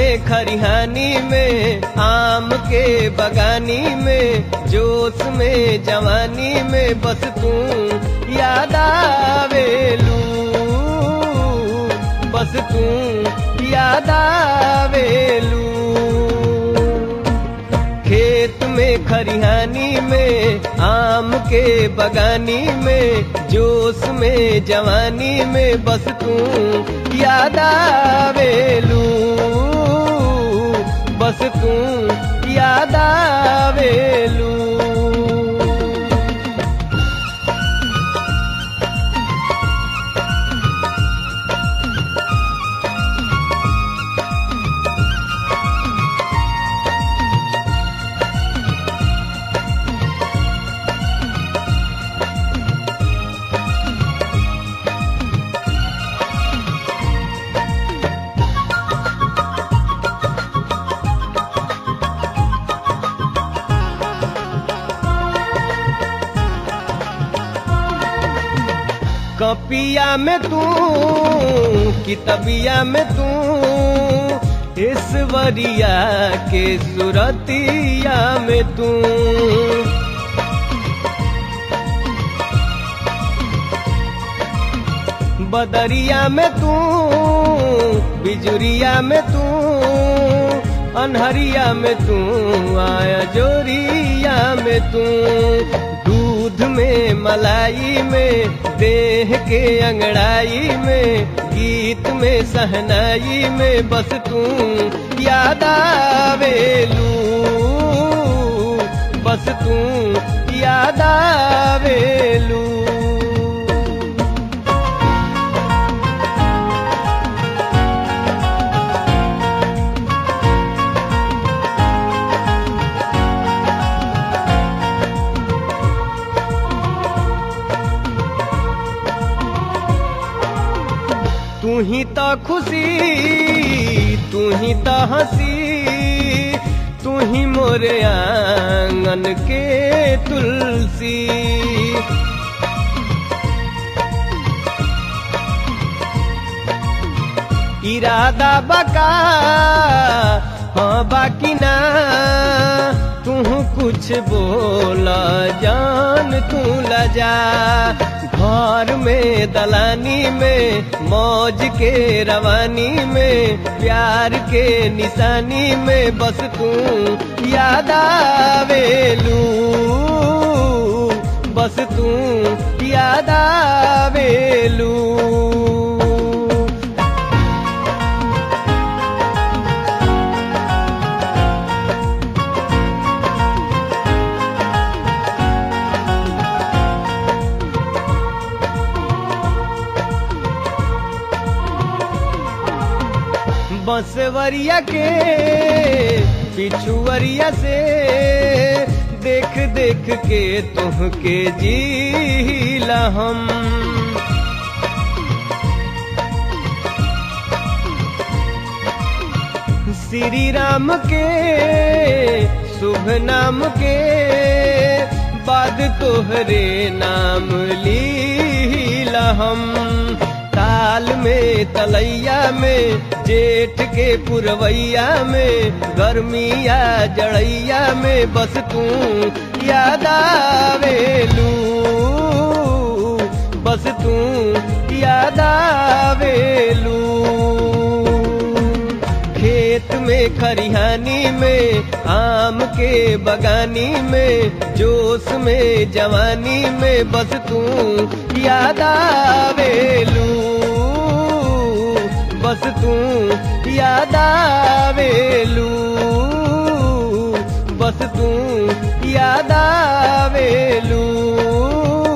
में खरिहानी में आम के बगानी में जोश में जवानी में बस तू याद आवेलू बस तू याद आवेलू खेत में खरिहानी में आम के बगानी में जोश में जवानी में बस तू याद आवेलू बस तू याद आवेलू कपिया में तू कितबिया में तू ईश्वरिया के सुरतिया में तू बदरिया में तू बिजुरिया में तू अनहरिया में तू आया जोरिया में तू दूध में मलाई में देह के अंगड़ाई में गीत में सहनाई में बस तू याद आवेलू बस तू याद आवेलू तू ही तो खुशी तू ही तो हंसी तू ही मोरे आंगन के तुलसी इरादा बका हाँ बाकी ना तू कुछ बोला जान तू लजा घर में दलानी में मौज के रवानी में प्यार के निशानी में बस तू याद आवेलू बस तू याद आवेलू बंसवरिया के पिछुवरिया से देख देख के तुहके जीला हम श्री राम के शुभ नाम के बाद तोहरे नाम लीला हम ताल में तलैया में जेठ के पुरवैया में गर्मिया जड़ैया में बस तू याद आवेलू बस तू याद आवेलू खेत में खरिहानी में आम के बगानी में जोश में जवानी में बस तू याद आवेलू बस तू याद आवेलू बस तू याद आवेलू